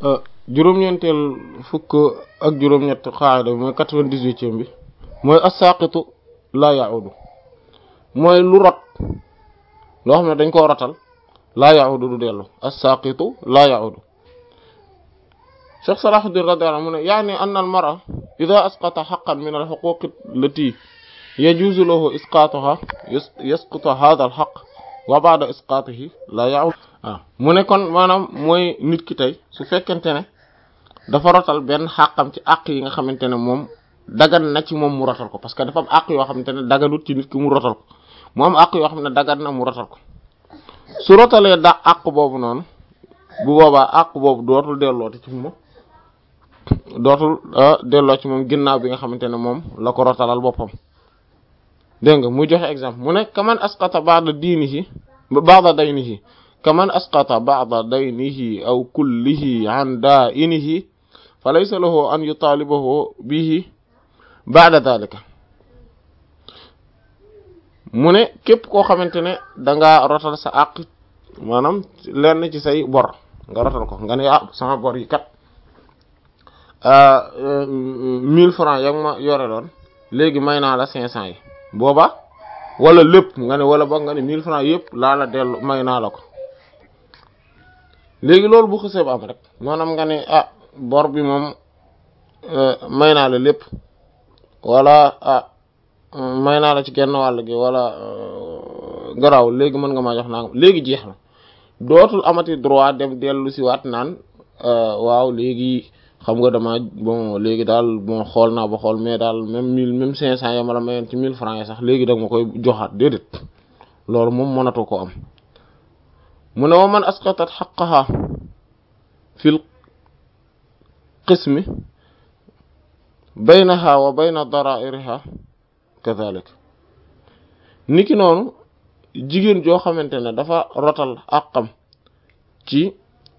juróom-ñeenteel fukk ak juróom-ñett qaida bi mooy quatre-vingt-dix-huitième bi mooy as-saqitu laa ya'udu mooy lu rot loo xam ne dañ koo rotal laa ya'udu du dellu as-saqitu laa ya'udu Cheikh Salahuddin radiyallahu anhu mu ne yaani anna al-mar'a idha asqata haqqan min al-huquq allati yajuzu lahu isqatuha yasqutu hadha al-haqq wa ba'da isqatihi laa ya'udu waaw mu ne kon maanaam mooy nit ki tey su fekkente ne dafa rotal benn xàqam ci àq yi nga xamante ne moom dagan na ci moom mu rotal ko parce que dafa am àq yoo xamante ne daganut ci nit ki mu rotal ko mu am àq yoo xam ne dagan na mu rotal ko su rotalee da àq boobu noonu bu boobaa àq boobu dootul dellooti ci moom dootul delloo ci moom ginnaaw bi nga xamante ne moom la ko rotalal boppam dégg nga muy joxe exemple mu ne kaman asqata ba'da diinihi ba'da daynihi kaman asqata ba'da daynihi aw kullihi an daa'inihi fa laysa lahu an yutaalibahu bihi ba'da dhalika mu ne képp koo xamante ne danga rotal sa àq maanaam lenn ci say bor nga rotal ko nga ne ah sama bor yi kat mille francs ya ma yore loon léegi may naa la cinq cents yi booba wala lépp nga ne wala boog nga ne mille francs yëpp laa la dellu may naa la ko léegi loolu bu xësee ba am rek maanaam nga ne ah bor bi moom may naa la lépp wala ah may naa la ci genn wàll gi wala garaaw léegi mën nga maa jox naa léegi jeex na dootul amati droit dem dellu si waat naan waaw léegi xam nga dama bon léegi daal bon xool naa ba xool mais daal même mille même cinq cents ya ma la mayoon ci mille francs yi sax léegi da nga ma koy joxaat déedéet loolu moom mënatu ko am mu ne wa man asqatat xaqaha fil qismi baynaha wa bayna dara'iriha kadhalik niki noonu jigéen joo xamante ne dafa rotal àqam ci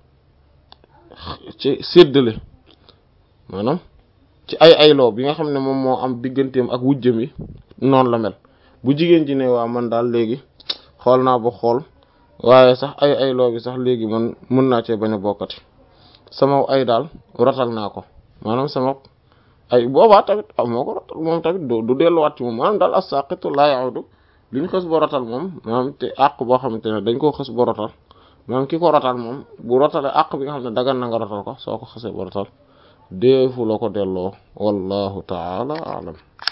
ci séddale maanaam ci ay ayloo bi nga xam ne moom moo am digganteem ak wujjam yi noonu la mel bu jigéen ji ne waa man daal léegi xool naa ba xool waaye sax ay ayloo bi sax léegi man mën naa cee bañ a bokkati sama ay daal rotal naa ko maanaam sama ay boobaa tamit ah moo ko rotal moom tamit du delluwaat ci moom maanaam daal as-saqitu laa ya'udu li ñu xës ba rotal moom maanaam te àq boo xamante ne dañ koo xës ba rotal maanaam ki ko rotal moom bu rotale àq bi nga xam ne dagan na nga rotal ko soo ko xësee ba rotal deefu la ko delloo wallahu ta'ala a'lam